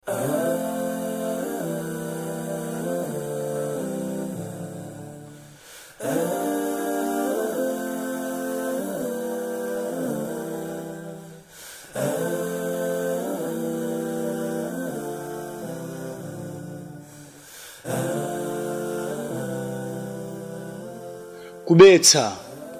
kubetsa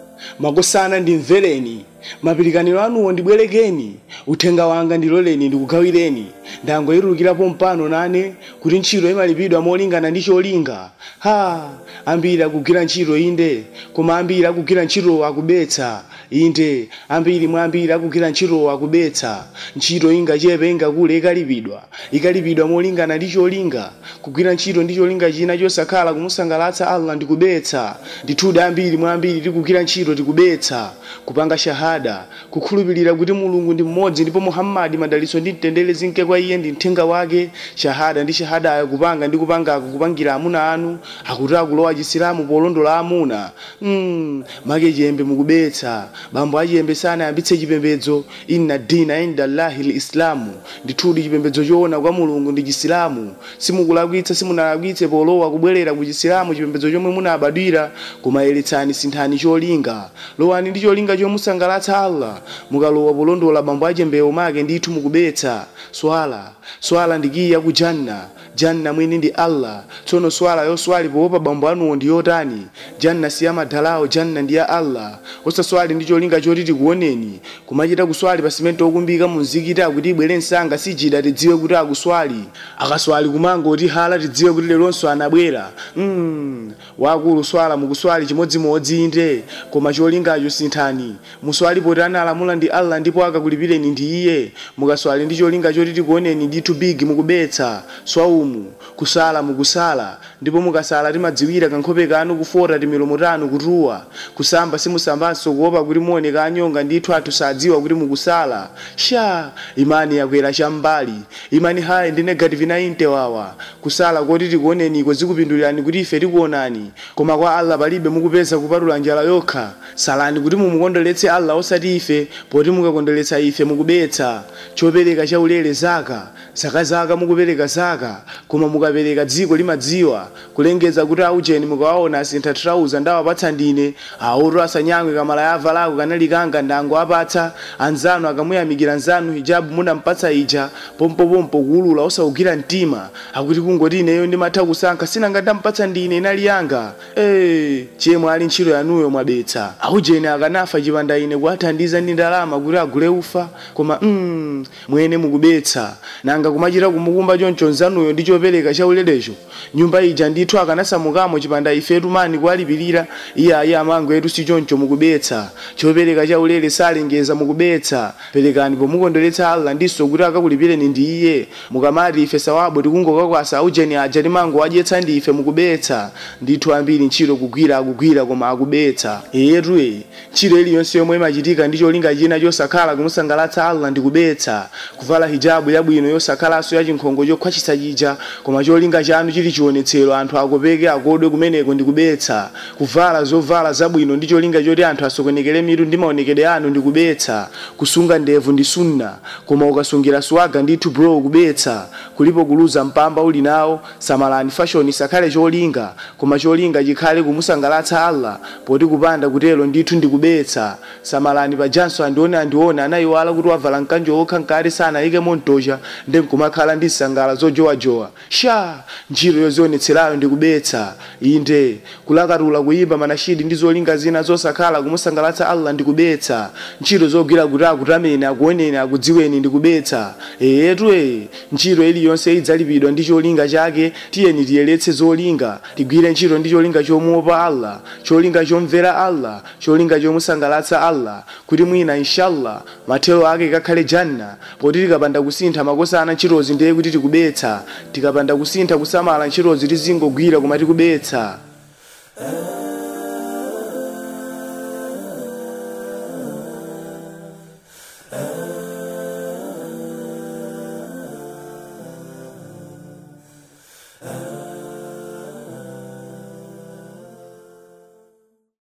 makosana ndimvereni mapirikaniro anuwo ndibwerekeni uthenga wanga ndiloleni ndikugawireni ndangoyirukirapo mpano nane kuti ntchito imalipidwa molingana ndi cholinga ha ambiri akugwira ntchito inde koma ambiri akugwira ntchito akubetsa inde ambiri mwa ambiri akugwira ntchito akubetsa ntchito ingachepe ingakule ikalipidwa ikalipidwa molingana ndi cholinga kugwira ntchito ndi cholinga china chosakhala kumusangalatsa allah ndikubetsa ndithudi ambiri mwa ambiri tikugwira ntchito tikubetsa kupanga shahada kukhulupirira kuti mulungu ndi mmodzi ndipo muhammadi madalitso ndi mtendere zinke kwa iye ndi mthenga wake shahada ndi shahadayo kupanga ndi kupangako kupangira amuna anu akuti akulowa chisilamu polondola amuna mm, make chiyembe mukubetsa bambo achiyembe sanayambitse chipembedzo inna dina inda llahi lislamu ndithudi chipembedzo choona kwa mulungu ndi chisilamu simukulakwitsa simunalakwitse polowa kubwerera ku chisilamu chipembedzo chomwe munabadwira koma yeretsani sinthani cholinga lowani ndi cholinga chomusangalatsa allah mukalowa polondola bambo achiyembewo make ndithu mukubetsa swala swala ndikiya ku janna janna mwini ndi allah tsono swala yoswali poopa bambo anuwo ndi yotani janna siya madalawo janna ndi ya allah osaswali ndi cholinga choti tikuoneni kumachita kuswali pa simenti okumbika mu mzikiti akuti ibwere msanga sijida tidziwe kuti akuswali akaswali kumango kuti hala tidziwe kuti leronso anabwera mm, wakulu swala mukuswali chimodzimodzi inde koma cholingacho sinthani muswali poti analamula ndi allah ndipo akakulipireni ndi iye mukaswali ndi cholinga choti tikuoneni ndithu bigi mukubetsa swaumu kusala mukusala ndipo mukasala timadziwira kankhope kanu kufota timilomo tanu kutuwa kusamba simusambanso kuopa kuti muoneka anyonga ndithu athu sadziwa kuti mukusala sha imani yakwera cham'mbali imani hayi ndi negative 90 wawa kusala koti tikuoneniko zikupindulirani kuti ife tikuonani koma kwa allah palibe mukupeza kupatula njala yokha salani kuti mumukondoletse allah osati ife poti mukakondweretsa ife mukubetsa chopereka chaulere zaka zaka zaka mukupereka zaka koma mukapereka dziko limadziwa kulengeza kuti aujeni mukawaona asintha trauza ndawapatsa ndine aoto asanyamwe kamala yavalako kanali kanga ndangowapatsa anzanu akamuyamikira nzanu hijabu munampatsa ija pompopompo kuulula osawugwira mtima akuti kungoti ineyo ndimatha kusankha sinanga ndampatsa ndine inali yanga hey, chemwe ali ntchito yanuyo mwabetsa aujeni akanafa chipanda ine kuwathandiza ndi ndalama kuti agule ufa koma mm, mwene mukubetsa nanga kumachita kumukumba choncho nzanuyo ndi chopereka chaulerecho nyumba ija ndithu akanasamukamo chipanda ifetu mani kuwalipirira iye ayi amango etu si choncho mukubetsa chopereka chaulere salengeza mukubetsa perekani pomukondweretsa allah ndiso kuti akakulipireni ndi iye mukamati ife sawabo tikungokakwasa aujeni aja timango wadyetsa ndi ife mukubetsa ndithu ambiri ntchito kugwira akugwira koma akubetsa eyetu e ntchito iliyonse yomwe imachitika ndi cholinga china chosakhala kumusangalatsa allah ndi kubetsa kuvala hijabu yabwino yosakhalaso ya chinkhongo chokhwachitsa chija koma cholinga chanu chili chionetsero anthu akopeke akodwe kumeneko ndi kubetsa kuvala zovala zabwino ndi cholinga choti anthu asokonekere mitu ndi maonekedwe anu ndi kubetsa kusunga ndevu ndi sunna koma ukasungira swaga ndithu bro kubetsa kulipo kuluza mpamba uli nawo samalani fashion isakhale cholinga koma cholinga chikhale kumusangalatsa allah poti kupanda kutelo ndithu ndi kubetsa samalani pajanso andione andione anayiwala kuti wavala mkanjo okha nkati sanayike montocha ndi nkumakhala ndi nsangala zojowajowa sha ntchito yozionetserayo ndi kubetsa inde kulakatula kuyimba manashidi ndi zolinga zina zosakhala kumusangalatsa allah ndi kubetsa ntchito zogwira kuti akutameni akuoneni akudziweni ndi kubetsa eyetu e ntchito iliyonse idzalipidwa ndi cholinga chake tiyeni tiyeretse zolinga tigwire ntchito ndi cholinga chomuopa allah cholinga chomvera allah cholinga chomusangalatsa allah kuti mwina inshallah mathelo ake kakhale janna poti tikapanda kusintha makosana ntchitozi ndiye kuti tikubetsa tikapanda kusintha kusamala ntchitozi tizingogwira koma tikubetsa Ah